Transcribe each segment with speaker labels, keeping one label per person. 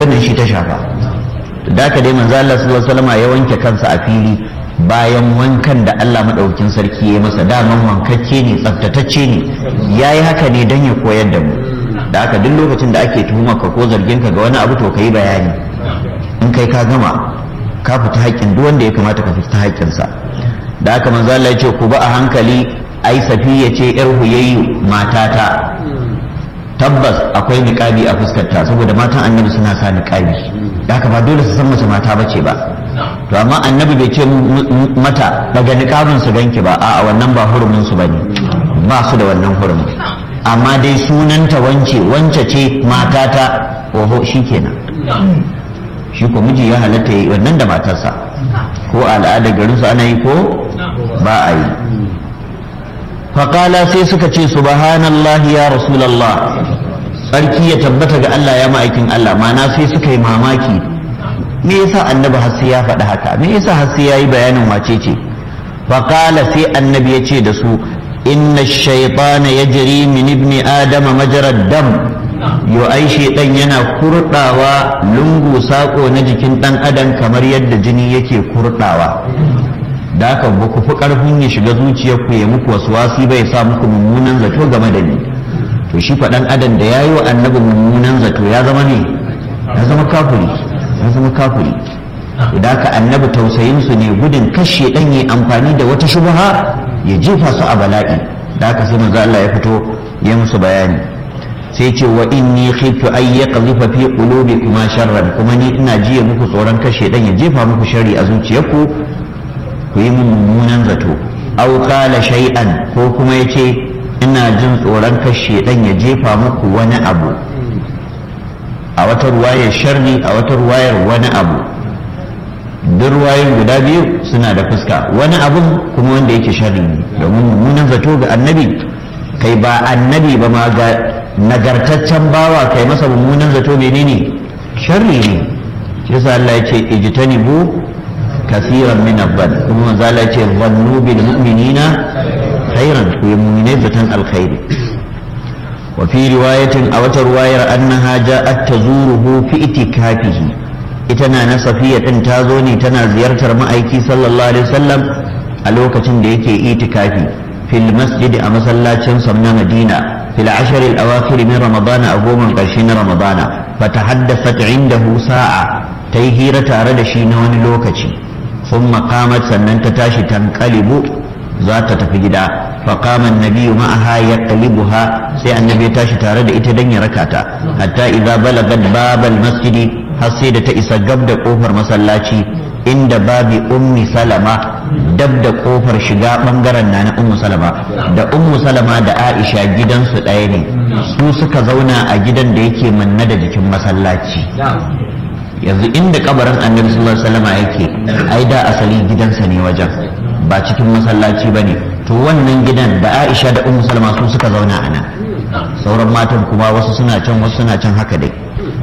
Speaker 1: wannan shi ta shafa da haka dai manzo Allah sallallahu alaihi wasallam ya wanke kansa a fili bayan wankan da Allah madaukakin sarki ya masa daman wankakke ne tsaftatacce ne yayi haka ne dan ya koyar da mu da haka duk lokacin da ake tuhuma ka ko zargin ka ga wani abu to kai bayani in kai ka gama ka fita haƙƙin duk wanda ya kamata ka fita haƙƙinsa da haka manzo Allah ya ce ku ba a hankali ai safiya ce yar huyayyu matata tabbas akwai niqabi a fuskarta saboda matan annabi suna sa niqabi da haka ba dole su san mace mata bace ba to amma annabi bai ce mata daga niqabin su ganki ba a'a wannan ba hurumin su bane ba su da wannan hurumin amma dai sunanta wance wance ce matata oho shikenan shi ko miji ya halatta yi wannan da matarsa ko al'adar garinsu ana yi ko ba a yi faƙala sai suka ce subhanallah ya rasulallah tsarki ya tabbata ga Allah ya ma'aikin Allah mana sai suka yi mamaki me yasa annabi har sai ya faɗi haka me yasa har sai ya yi bayanin wace ce faƙala sai annabi ya ce da su inna shaitana yajri min ibni adama majarad dam yo ai shedan yana kurdawa lungu sako na jikin dan adam kamar yadda jini yake kurdawa da haka ba ku fi karfin ya shiga zuciyar ku ya muku wasu wasi bai sa muku mummunan zato game da ni to shi faɗan adam da ya yi wa annabi mummunan zato ya zama ne ya zama kafuri ya zama kafuri da haka annabi tausayin su ne gudun kashe dan yi amfani da wata shubha ya jefa su a bala'i da haka sai manzo Allah ya fito ya musu bayani sai ce wa inni khiftu ay yaqdhifa fi qulubikum sharran kuma ni ina jiya muku tsoron kashe dan ya jefa muku shari a zuciyarku ku yi mummunan zato aw qala shay'an ko kuma yace ina jin tsoron kashe dan ya jefa muku wani abu a wata ruwayar sharri a wata ruwayar wani abu duk ruwayoyin guda biyu suna da fuska wani abun kuma wanda yake sharri ne domin mummunan zato ga annabi kai ba annabi ba ma ga nagartaccen bawa kai masa mummunan zato menene sharri ne shi yasa Allah ya ce ijtanibu kasiran min abban kuma manzo Allah ya ce zannu bil mu'minina khairan ku mu'minai zatan alkhairi wa fi riwayatin a wata ruwayar annaha ja'at tazuruhu fi itikafihi ita na na safiya din ta zo ne tana ziyartar ma'aiki sallallahu alaihi wasallam a lokacin da yake itikafi fil masjid a masallacin sa na Madina في العشر الأواخر من رمضان أقوم قرشين رمضان فتحدثت عنده ساعة تيهيرة أرد شينون لوكتي ثم قامت سنن تتاشي تنقلب ذات تفجدا فقام النبي معها يقلبها سي النبي تاشي تارد إتدن ركاتا حتى إذا بلغت باب المسجد حسيدة إسا قبل قوفر مسلاتي inda babi ummi salama dab da kofar shiga bangaren na na ummu salama da ummu salama da aisha gidansu ɗaya ne su suka zauna a gidan da yake manna da jikin masallaci yanzu inda kabarin annabi sallallahu alaihi wasallam yake ai da asali gidansa ne wajen ba cikin masallaci bane to wannan gidan da aisha da ummu salama su suka zauna a nan sauran matan kuma wasu suna can wasu suna can haka dai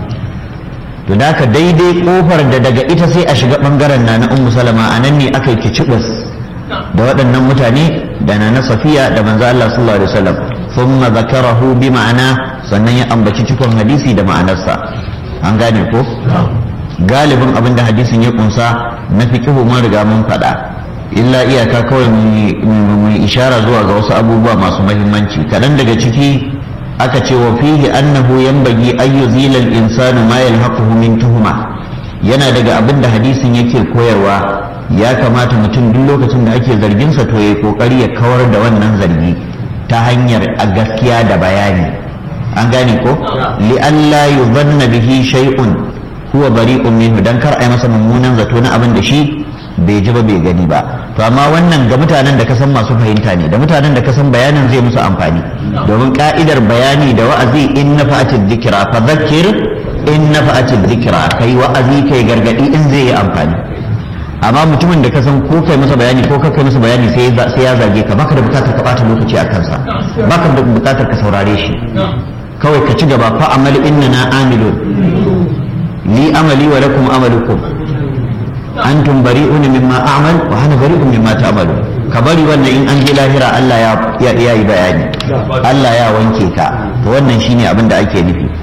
Speaker 1: to da ka daidai kofar da daga ita sai a shiga bangaren na na ummu salama a nan ne aka yi kicibus da waɗannan mutane da na na safiya da manzo Allah sallallahu alaihi wasallam thumma zakarahu bi ma'ana sannan ya ambaci cikon hadisi da ma'anarsa an gane ko galibin abin da hadisin ya kunsa na fiqhu mun riga mun faɗa illa iyaka kawai mu ishara zuwa ga wasu abubuwa masu muhimmanci kaɗan daga ciki aka ce wa fihi annahu yanbaghi an yuzila al-insanu ma yalhaquhu min tuhuma yana daga abin da hadisin yake koyarwa ya kamata mutum duk lokacin da ake zargin sa to yayi kokari ya kawar da wannan zargi ta hanyar a gaskiya da bayani an gane ko li alla yuzanna bihi shay'un huwa bari'un minhu dan kar ai masa mummunan zato na abin da shi bai ji ba bai gani ba to amma wannan ga mutanen da kasan masu fahimta ne da mutanen da kasan bayanin zai musu amfani domin ka'idar bayani da wa'azi in nafa'atil dhikra fa dhakkir in nafa'atil dhikra kai wa'azi kai gargadi in zai yi amfani amma mutumin da kasan ko kai masa bayani ko ka kai masa bayani sai sai ya zage ka baka da bukatar ka bata lokaci a kansa baka da bukatar ka saurare shi kawai ka ci gaba fa amal innana amilun li amali wa lakum amalukum antum bari'un mimma a'mal wa ana bari'un mimma ta'malu ka bari wannan in an je lahira Allah ya ya yi bayani Allah ya wanke ka to wannan shine abin da ake nufi